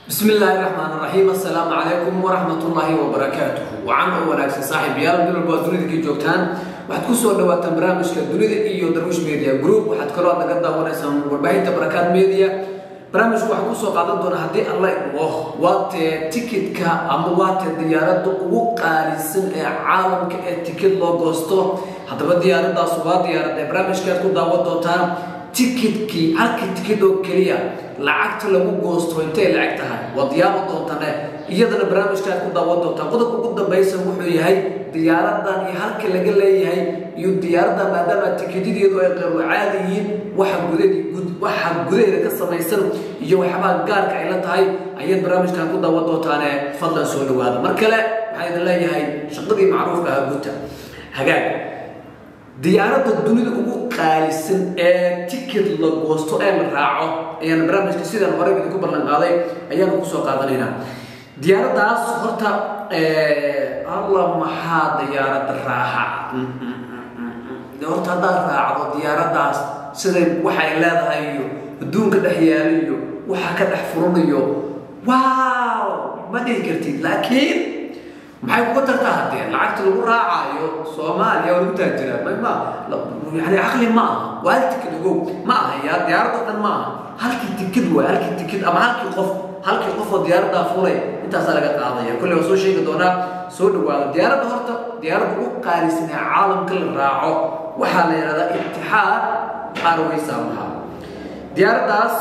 bismi illaahi raxmaan raxiim assalaamu calaykum waraxmatullaahi wabarakaatuhu wacan oo wanaagsan saaxiibayaal meel walba ad dunida kii joogtaan waxaad ku soo dhawaataan barnaamijka dunida iyo darwish media group waxaad kaloo naga daawanaysaan warbaahinta barakaad media barnaamijku waxaa kusoo qaadan doona haddii alla idmo waatee tikitka ama waatee diyaaradda ugu qaalisan ee caalamka ee tikid loo goosto haddaba diyaaraddaas waa diyaarad ee barnaamijkaad ku daawan doontaan tikidkii halkii tikid oo keliya lacagta lagu goosto intay lacag tahay waad yaaban doontane iyadana barnaamijkaad ku daawan doontaan qodobka ugu dambaysa wuxuu yahay diyaaradan iyo halka laga leeyahay iyo diyaaradda maadaama tikidyadu ay qeyru caadi yihiin waxa gudawaxa gudaheeda ka samaysan iyo waxyaabaa gaarka ay la tahay ayaad barnaamijkan ku daawan doontaane fadlan soo dhawaada mar kale waxaa idin leeyahay shaqadii macruufka ah guta hagaag diyaaradda dunida ugu qaalisan ee tikid la goosto ee la raaco ayaan barnaamijka sidaan horey idinku ballan qaaday ayaanu kusoo qaadanaynaa diyaaraddaas horta alla maxaa diyaaradda raaxa horta haddaad raacdo diyaaraddaas siday waxay leedahay iyo adduunka dhex yaalayo waxa ka dhex furanayo waaw ma dhihi kartid laakiin maxay kuga tartaa haddee lacagta lagu raacaayo soomaaliya waa lagu taajira ma yani caqli ma aha waa hal tikid ogow ma aha yaa diyaaradda dhan ma aha halkii tikid waay halkii tikid ama halkii qof halkii qof oo diyaaraddaa fulay intaasaa laga qaadaya kolley waa soo sheegi doonaa soo dhawaada diyaaradda horta diyaaradda ugu qaalisan ee caalamka la raaco waxaa la yidhahdaa itixaad airways amaha diyaaraddaas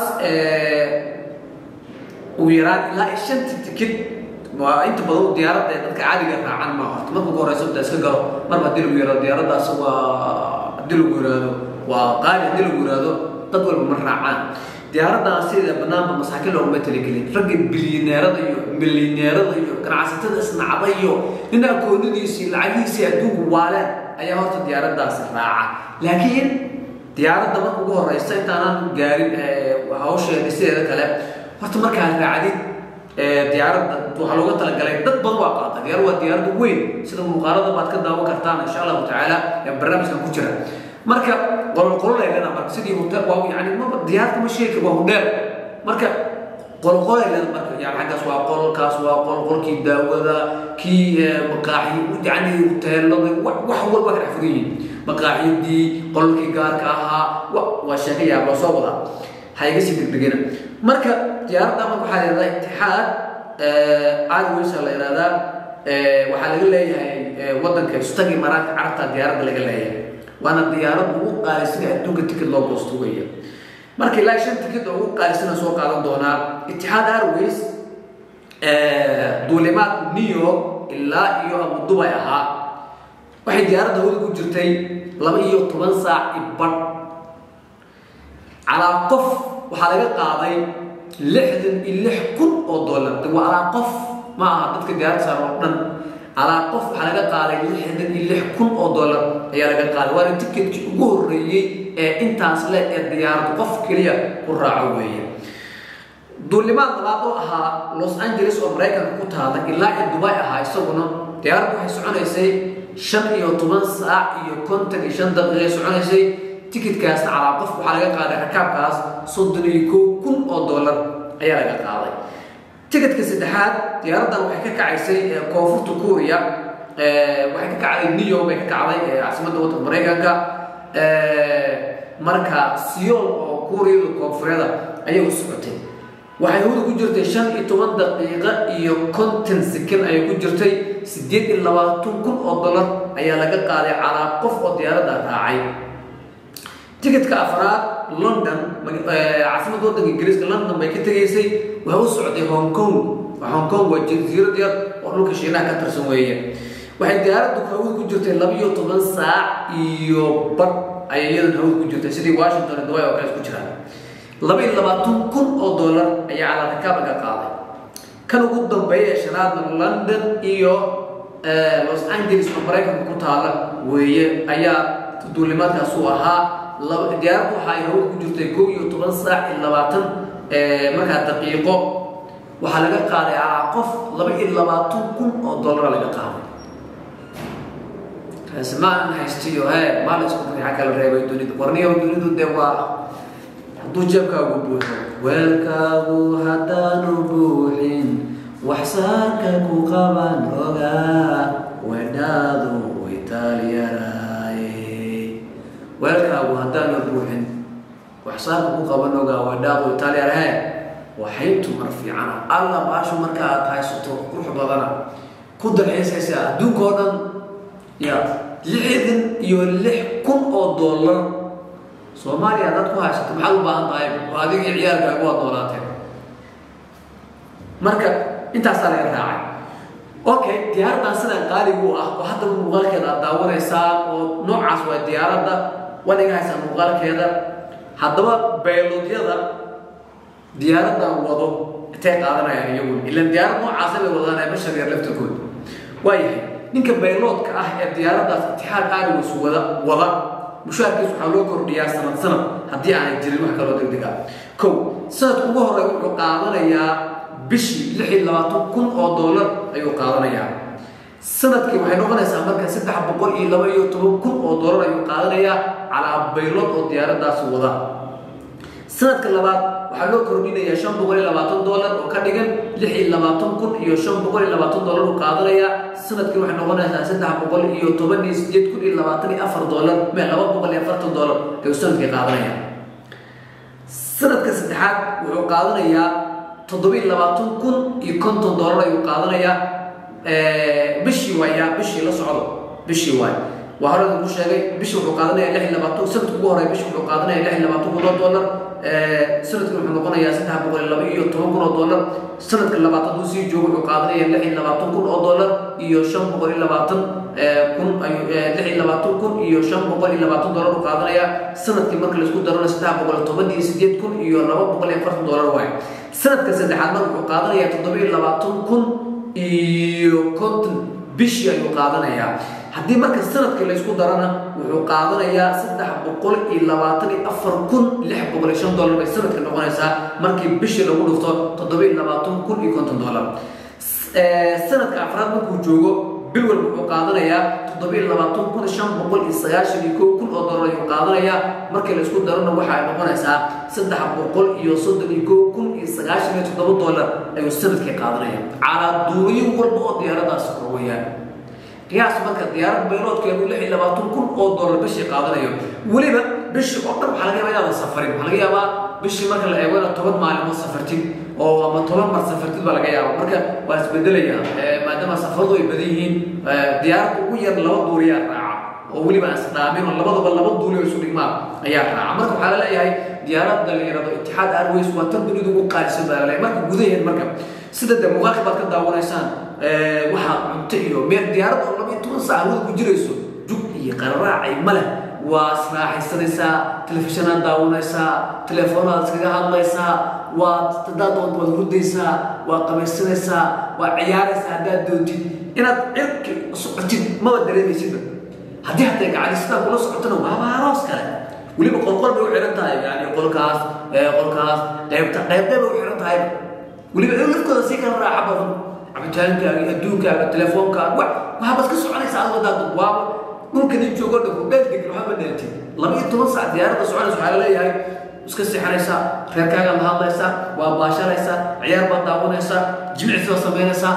ugu yaraan ilaa shantii tikid waa inta badan diyaaradda ee dadka caadiga raacan ma horta marka ugu horeysa inta iska galo marba haddii lagu yihahdo diyaaraddaas waa haddii lagu yihahdo waa qaali haddii lagu yihahdo dad walba ma raacaan diyaaraddan sida banaanba masaakiin looguma talagelin ragga bilyaneerada iyo milyaneerada iyo ganacsatada isnacda iyo nin akoonadiisii lacagihiisii adduunku waaleen ayaa horta diyaaraddaas raaca laakiin diyaaradda marka ugu horeysa intaanan gaarin hawsheeda sideeda kale horta markaad raacdid diyaaradda waxaa looga talagalay dad badan waa qaata diyaar waa diyaaradda weyn sida muuqaalada baad ka daawan kartaan insha allahu tacaala ee barnaamijkan ku jira marka qolqololay leedaha marka sidii hotel waa yani maba diyaarka ma sheegi waa hudheer marka qolqolay leeda marka yani xaggaas waa qolkaas waa qol qolkii daawada kii maqaaxi yani hoteelada wax walba ka dhex fugan yihiin maqaaxidii qolkii gaarka ahaa waa sheeka yaab loo soo wadaa ha iga sii degdegena marka diyaaradda marka waxaa la yidhahdaa itixaad airways la yidhahdaa waxaa laga leeyahay waddanka istagi maraanka carabta diyaaradda laga leeyahay waana diyaaradda ugu qaalisan ee adduunka tikid loo goosto weya marka ilaa shan tikid oo ugu qaalisana soo qaadan doonaa itixaad airways duulimaad new york ilaa iyo abu dubay ahaa waxay diyaaradda hawda ku jirtay laba iyo toban saac ibadh calaa qof waxaa laga qaaday lixdan iyo lix kun oo dollar de waa calaa qof ma aha dadka diyaaradda saar oo dhan calaa qof waxaa laga qaaday lixdan iyo lix kun oo dollar ayaa laga qaaday waana tikidkii ugu horreeyey ee intaas le ee diyaaradda qof keliya ku raaco weeye duulimaad labaad oo ahaa los angeles oo maraykanka ku taala ilaa iyo dubay ahaa isaguna diyaaraddu waxay soconaysay shan iyo toban saac iyo konton iyo shan daqiiqay soconaysay tikidkaasna calaa qof waxaa laga qaaday rakaabkaas soddon iyo kow kun oo dollar ayaa laga qaaday tikidka saddexaad diyaaraddan waxay ka kacaysay koonfurta kuuriya waxay ka kacday new york bay ka kacday caasimadda waddanka maraykanka marka siyool oo kuuriyada koonfureeda ayay u socotay waxay hawda ku jirtay shan iyo toban daqiiqo iyo konton sekan ayay ku jirtay siddeed iyo labaatan kun oo dollar ayaa laga qaaday calaa qof oo diyaaradda raacay tikidka afraad london caasimadda waddanka ingiriiska london bay ka tegaysay waxay u socday hong kong hong kong waa jasiirad yar oo dhulka shiinaha ka tirsan weeye waxay diyaaraddu hawada ku jirtay laba iyo toban saac iyo badh ayay iyadan hawada ku jirtay sidii washington iyo dubai oo kale isku jiraan laba iyo labaatan kun oo dollar ayaa calaa rakaab laga qaaday kan ugu dambeeya ee shanaadna london iyo los angeles oo maraykanka ku taala weeye ayaa duulimaadkaas uu ahaa diyaaraddu waxa ay hawada ku jirtay kow iyo toban saac iyo labaatan markaa daqiiqo waxaa laga qaaday calaa qof laba iyo labaatan kun oo dollara laga qaaday maan haystiyo he maal isku rixa kala reebay dunida warniyo dunidu dee waa hadduu jeebkaagu buuxo weelkaagu haddaanu buuxin ku qaban ogaa wedhaadu itaaliyaraay weelkaagu haddaan la buuxin waxsaaka ku qaban ogaa wedhaadu itaaliyarahe waxayntu mar fiicana alla baashu marka aad haysato qurux badana ku dalxiisaysaa adduunka oo dhan ya lixdan iyo lix kun oo dollar soomaaliya haddaad ku haysato maxaad u baahan tahay oo adiga iyo ciyaalkaagu waad noolaateen marka intaasaa laga raacay okay diyaaradan sidan qaaligu ah oo haddaba muuqaalkeeda aad daawanaysaa oo noocaas waa diyaaradda waniga haysaa muuqaalkeeda haddaba baylodyada diyaaradan wado intay qaadanayaan iyagu ilan diyaarad noocaasa bay wadaan bashar yar laftirkooda waayahay ninka bayloodka ah ee diyaaraddaas itixaad aarigus wada wada mushaarkiis waxaa loo kordhiyaa sanad sanad haddii aanay jirin wax kaloo degdeg ah kow sanadka ugu horey wuxuu qaadanayaa bishii lix iyo labaatan kun oo dollar ayuu qaadanayaa sanadkii waxay noqonaysaa marka saddex boqol iyo laba iyo toban kun oo dollar ayuu qaadanayaa calaa baylood oo diyaaraddaasi wada sanadka labaad waxaa loo kordhinayaa shan boqol iyo labaatan dollar oo ka dhigan lix iyo labaatan kun iyo shan boqol iyo labaatan dollar uu qaadanayaa sanadkii waxay noqonaysaa saddex boqol iyo toban iyo sideed kun iyo labaatan iyo afar dollar mee laba boqol iyo afartan dollar ayuu sanadkii qaadanaya sanadka saddexaad wuxuu qaadanayaa toddobiiyo labaatan kun iyo konton dollar ayuu qaadanayaa bishii waayaa bishii la socdo bishii waay waa hore ku sheegay bishii wuxuu qaadanaya lix iyo labaatan sanadka ugu horey bishii wuxuu qaadanaya lix iyo labaatan kun oo dollar sanadkii wuxuu noqonayaa saddex boqol iyo laba iyo toban kun oo dollar sanadka labaad hadduu sii joogo wuxuu qaadanaya lix iyo labaatan kun oo dollar iyo shan boqol iyo labaatan kun ayuu lix iyo labaatan kun iyo shan boqol iyo labaatan dollar uu qaadanaya sanadkii marka laisku darana saddex boqol iyo toban iyo sideed kun iyo laba boqol iyo afartan dollar waay sanadka saddexaad marka wuxuu qaadanaya toddoba iyo labaatan kun iyo konton bishii ayuu qaadanayaa haddii marka sanadkii laysku darana wuxuu qaadanayaa saddex boqol iyo labaatan iyo afar kun lix boqol iyo shan dollar bay sanadka noqonaysaa markii bishii lagu dhufto toddoba iyo labaatan kun iyo konton dollar sanadka afraad markuu joogo bil walba wuxuu qaadanayaa toddoba iyo labaatan kun shan boqol iyo sagaashan iyo kow kun oo dollar ayuu qaadanayaa markii laysku darana waxay noqonaysaa saddex boqol iyo soddon iyo kow kun iyo sagaashan iyo toddoba dollar ayuu sanadkii qaadanaya calaa duuliyo walba oo diyaaraddaasi kor weeyaan qiyaas marka diyaarad bayloodkeedu lix iyo labaatan kun oo dollar bishii qaadanayo weliba bishii oo dhan waxaa laga yaabaa inaadan safarin waxaa laga yaabaa bishii marka la eego inaad toban maalimood safartid oo ama toban mar safartid baa laga yaaba marka waa isbedelaya maadaama safaradu ay badan yihiin diyaaradda ugu yar laba duuliyaa raaca oo weliba isdhaamin oo labadaba laba duuli oo isu dhigmaan ayaa raaca marka waxaa laleeyahay diyaaradda la yidhahdo itixaad airways waa tan dunidu ugu qaalisan baa laleeyahay marka gudaheed marka sida dee muuqaalka baad ka daawanaysaan waxaa cunto iyo meel diyaarad oo laba iyo toban saac hawada ku jirayso jug iyo qararaacay ma leh waa israaxaysanaysaa telefishanaad daawanaysaa teleefoonaad iskaga hadlaysaa waad haddaad doonto waad hurdaysaa waad qabaysanaysaa waad ciyaaraysaa haddaad doontid inaad cirki socotid maba dareemaysidba haddii haddee gacani sidaa kula socotona waaba aroos kale weliba qolqol bay u xihan tahay yani qolkaas qolkaas qaybta qaybtay bay u xihan tahay weliba lafkooda sii kala raaxa badan cabitaankaaga adduunkaaga teleefoonkaaga wax waxaabad ka soconaysaa adigo haddaad waaba dhulkani joogo dhan hudheel degin waxba dheeltid laba iyo toban saac diyaaradda soconaysa waxaa laleeyahay iska seexanaysaa reerkaaga la hadlaysaa waa baashanaysaa ciyaar baad daawanaysaa jimicsi baad samaynaysaa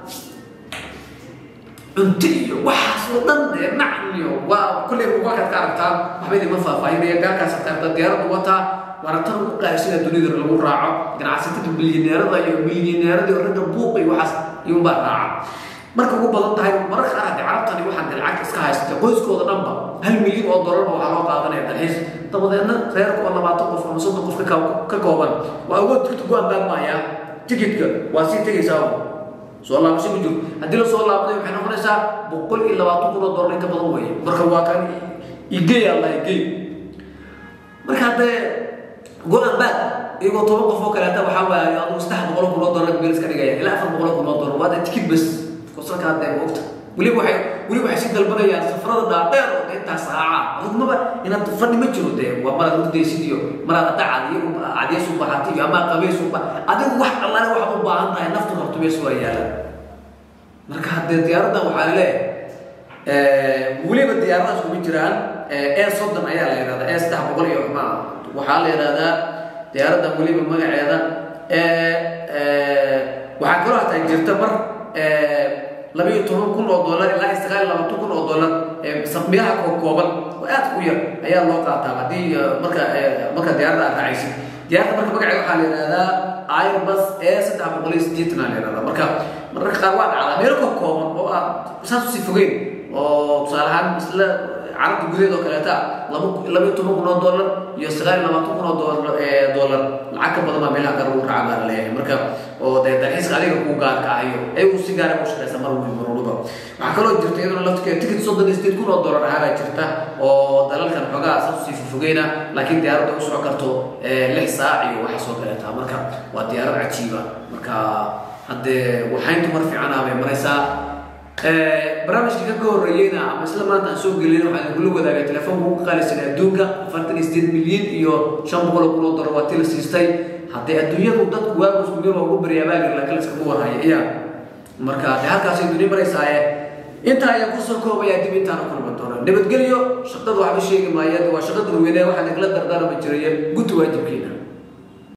cunto iyo waxaas oo dhan dee nacam iyo waa kulley muuqaalkaad ka aragtaan waxba idinma faahfaahinaya gaalkaas arkaarta diyaaraddu wataa waana tan ugu qaalisida dunida lagu raaco ganacsatada bilyaneerada iyo milyaneerada iyo ragga buuqa iyo waxaas iyuunbaa raaca marka ugu badan tahay mararka qaar haddii carabtani waxaan dee lacag iska haysatay qoyskooda dhanba hal milyan oo dollarba waxaa loo qaadanaya dalxiis dabadeedna reerka oo labaatan qof ama soddon qof ka kooban waa awood tigta ku ambaanmaayaa tigidka waa sii tegaysaa soo laabasho ma jiro haddii la soo laabday waxay noqonaysaa boqol iyo labaatan kun oo dollar inka badan weeye marka waa kan igey allah igey marka haddee go-an baad iyagoo toban qof oo kaleeta waxaa waaye adigu saddex boqol kun oo dollar beel iska dhigaya ilaa afar boqol kun oo dollar waa dee tikid bas kosalka haddee ogta weliba waxay weliba waxay sii dalbanayaan safarada dhaadheer oo dee intaa saaca adugmaba inaad fadhi ma jiro dee waa maraad hurdaysid iyo maraad hadda cadiyo cadiyays u bahatay iyo ama qabays u adigu wax allaale waxaad u baahan tahay naftu rabto mees waa yaala marka haddee diyaaraddan waxaa laleeyahay weliba diyaaradaas kuma jiraan ee soddon ayaa la yidhahdaa ee saddex boqol iyo ma waxaa la yidhahdaa diyaaraddan weliba magaceeda waxaa kaloo hataa jirta mar labayo toban kun oo dollar ilaa sagaal labaatan kun oo dollar meelaha kookooban oo aad u yar ayaa loo qaataa haddii marka marka diyaaradda aad raacaysid diyaaradda marka magaceeda waxaa la yidhahdaa airbus e saddex boqol iyo sideetan aa la yidhahdaa marka mararka qaar waa dhacdaa meelo kookooban oo aad saas usii fogeyn oo tusaale ahaan isla carabta gudaheed oo kaleeta laba labayo toban kun oo dollar iyo sagaal iyo labaatan kun oo dollar dollar lacag ka badan baa meelaha qaar lagu raaca baa la leeyahay marka oo dee dalxiiska adiga kuu gaarka ah iyo ayagu si gaara u shaqeysa mar walba mar walba waxaa kaloo jirta iyaduna laftirkeeda ticket soddon iyo sideed kun oo dollar ahaa baa jirta oo dalalkan xoogaa saas usii fofogeyna laakiin diyaaradda u socon karto lix saac iyo waxaas oo kaleeta marka waa diyaarad cajiiba marka haddee waxayntu mar fiican ah bay maraysaa barnaamijka ka horreeyeyna ama isla maanta aan soo gelin waxaan kula wadaagay telefoonka ugu qaalisan adduunka afartan iyo sideed milyan iyo shan boqol oo kun oo dollar waa tii la siistay haddee adduunyadu dadku waagu isku meel waa ugu baryaabaaga laakiin laskama warhaya iya marka dee halkaasay duni maraysaaye intaa ayaan kusoo koobayaa dib intaana kulma doono nabadgelyo shaqada waxba sheegi maaya waa shaqa dadweyne waxaa nagala dardaarama jiraya guta waajibkeena